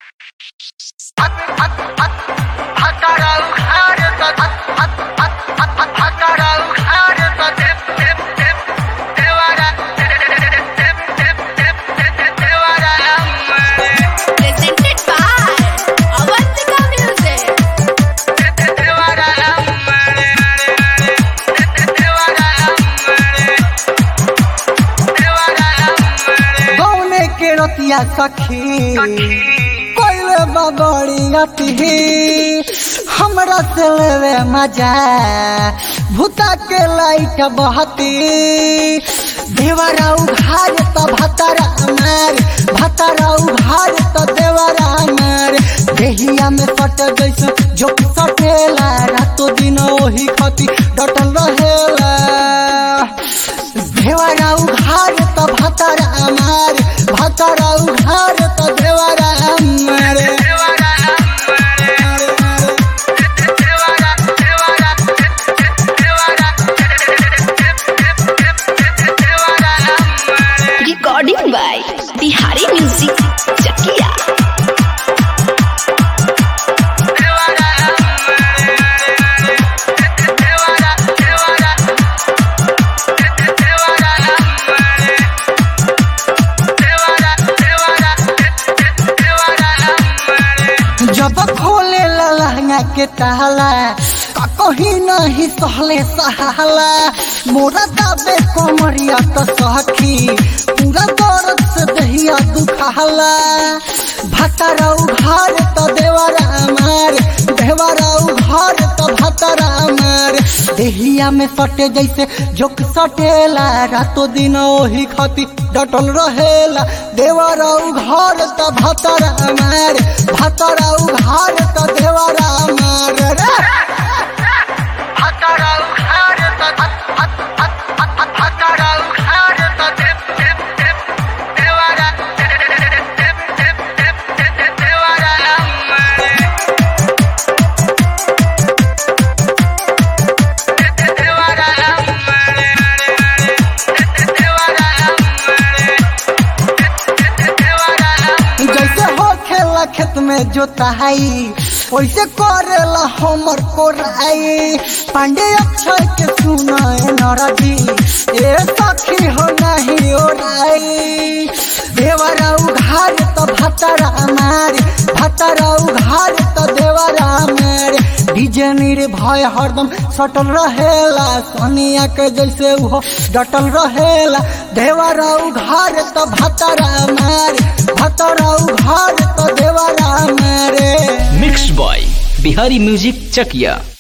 Presented by Avantika Music. गौने के रतिया सखी कोइले बबड़ी अति हमरा से लेवे मजा भूता के लाइट बहती देवरा उघार त भतरा मार भतरा उघार त देवरा मार देहिया में सट जैसे जो सटेला रातो दिन ओही खती डटल रहेला देवरा उघार त भतरा मार भतरा उघार त देवरा मार Recording by Bihari Music Chakia. जब खोले लहंगा के ताला का कहीं नहीं सहले सहाला मोरा दाबे कमरिया तो सखी पूरा दर्द से दहिया दुखाला भतरा उघार तो देवरा मार देवरा उघार तो भतरा मार देहिया में सटे जैसे जोक सटेला रातो दिन ओही खती डटल रहेला देवरा उघार तो भतरा मार भतरा उघार तो देवरा मार रे भतरा उघार तो भतरा उघार तो देवरा देवरा मार जैसे हो खेला खेत में जोताई वैसे करेला हमर कोराई पांडे अक्षय के सुनाए नरदी ए सखी हो नहीं ओराई देवरा उघार तो भतरा मार भतरा उघार तो देवरा मार डीजे निर्भय हरदम सटल रहेला सोनिया के जैसे वो डटल रहेला देवरा उघार तो भतरा मार भतरा उघार तो देवरा मारे mix by Bihari music Chakiya